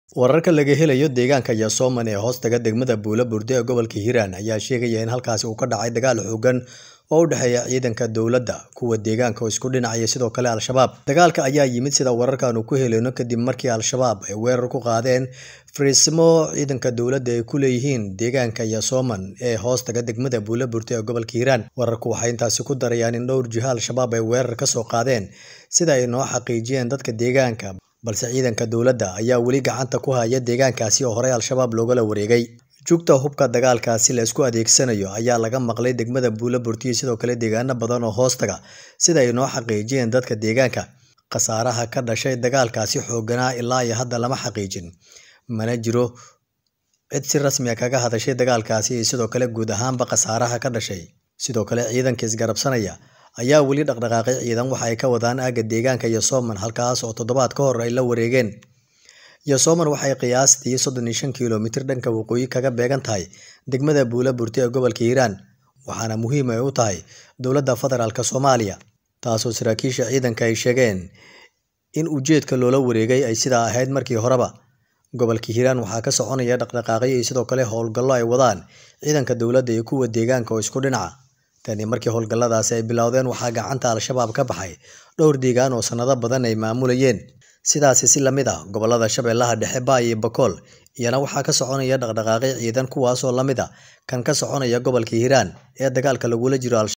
wararka laga helayo deegaanka Yasoman ee hoostaga degmada Buula Burde ee gobolka Hiiraan ayaa sheegaya in halkaasi uu ka dhacay dagaal xooggan oo u dhexeeya ciidanka dowladda kuwa deegaanka oo isku dhinacaya sidoo kale Al-shabaab dagaalka ayaa yimid sida wararkaanu ku helayno kadib markii Al-shabaab ay weerar ku qaadeen fariisimo ciidanka dowladda ay ku leeyihiin deegaanka Yasoman ee hoostaga degmada Buula Burde ee gobolka Hiiraan wararku waxay intaasi ku darayaan in dhowr jiha Al-shabaab ay weerar ka soo qaadeen sida ay noo xaqiijiyeen dadka deegaanka balse ciidanka dowladda ayaa weli gacanta ku haya deegaankaasi oo horey Al-shabaab loogala wareegay jugta hubka dagaalkaasi la isku adeegsanayo ayaa laga maqlay degmada Buula Burde iyo sidoo kale deegaano badan oo hoostaga sida ay noo xaqiijiyeen dadka deegaanka khasaaraha ka dhashay dagaalkaasi xoogganaa ilaa iyo hadda lama xaqiijin mana jiro cid si rasmi ah kaga hadashay dagaalkaasi iyo sidoo kale guud ahaanba khasaaraha ka dhashay sidoo kale ciidanka isgarabsanaya ayaa weli dhaqdhaqaaqay ciidan waxa ay ka wadaan aagga deegaanka Yasoman halkaas oo toddobaad ka hor ay la wareegeen Yasoman waxay qiyaastii soddon iyo shan kiiloomitir dhanka waqooyi kaga beegan tahay degmada Buula Burde ee gobolka Hiiraan waxaana muhiim ay u tahay dowladda federaalka Soomaaliya taasoo saraakiisha ciidanka ay sheegeen in ujeedka loola wareegay ay sidaa ahayd markii horeba gobolka Hiiraan waxaa ka soconaya dhaqdhaqaaqyo iyo sidoo kale howlgallo ay wadaan ciidanka dowladda iyo kuwa deegaanka oo isku dhinaca tani markii howlgalladaasi ay bilowdeen waxaa gacanta Al-shabaab ka baxay dhowr deegaan oo sanado badan ay maamulayeen sidaasi si la mid ah gobollada Shabeellaha Dhexe Baay iyo Bakool iyana waxaa ka soconaya dhaqdhaqaaqyo ciidan kuwaas oo la mid ah kan ka soconaya gobolka Hiiraan ee dagaalka lagula jiro